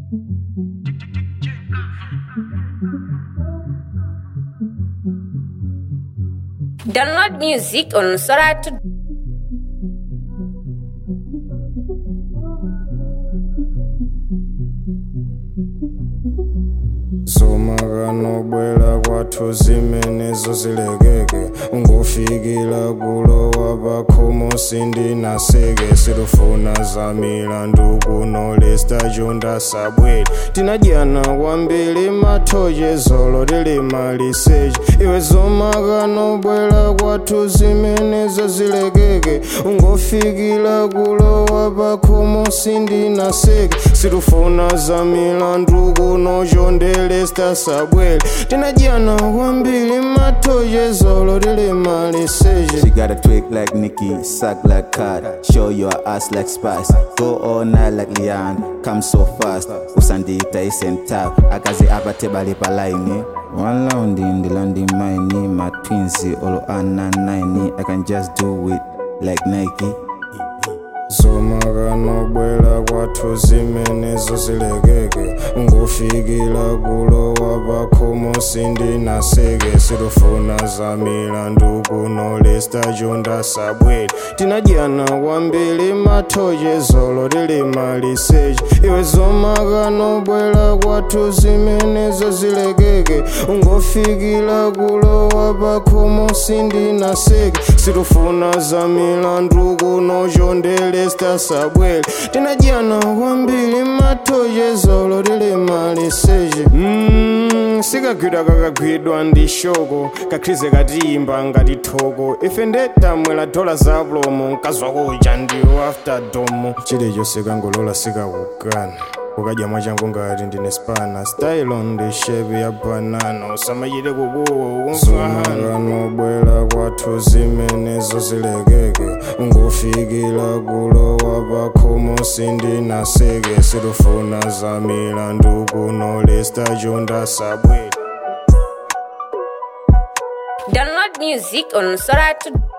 Download music on Soratu. zomakanobwera kwathu zimenezo zilekeke ungofikira kulowa pakhomo sindinaseke silufuna za milandu kuno lesta chondasabwere tinadyana kwambiri mathoche zolo tili maliseche iwe zomakanobwera kwathu zimenezo zilekeke ungofikira kulowa pakhomo sindinaseke silufuna za milandu kuno chondelesta sabwere tinadyana kwambiri mathoche zolo tili maliseche She got a twig like Nicki, suck like card, show your ass like Spice. Go all night like Leon, come so fast. Usandita isenta, akazi apate bali palaini. One round in the landing mine, my twins, all ana nine. I can just do it like Nike. zomakanobwera kwathu zimenezo zilekeke ungofikira kulowa pakhomo sindinaseke silufuna za milandu kuno lesta chondasabwere tinadyana kwambiri mathoche zolo tili maliseche iwe zomakanobwera kwathu zimenezo zilekeke ungofikira kulowa pakhomo sindinaseke silufuna za milandu kuno chondelesta sabwere tinadyana kwambiri mathoche zolo tili maliseche mm, sikagwidwa kakagwidwa ndi shoko kakhize katiyimba ngati thoko ife ndetamwera dola za plomo nkazwakuja ndiwo after domo chilichonse kangolola sikakukana ukadya mwachangu ngati ndine spana style on the shape ya banana usamachite kukuwa zomakanobwera kwathu zimenezo zilekeke ungofikira kulowa pakhomo sindinaseke silufuna za milandu kuno lesta chondasabwere Download music on Soratu.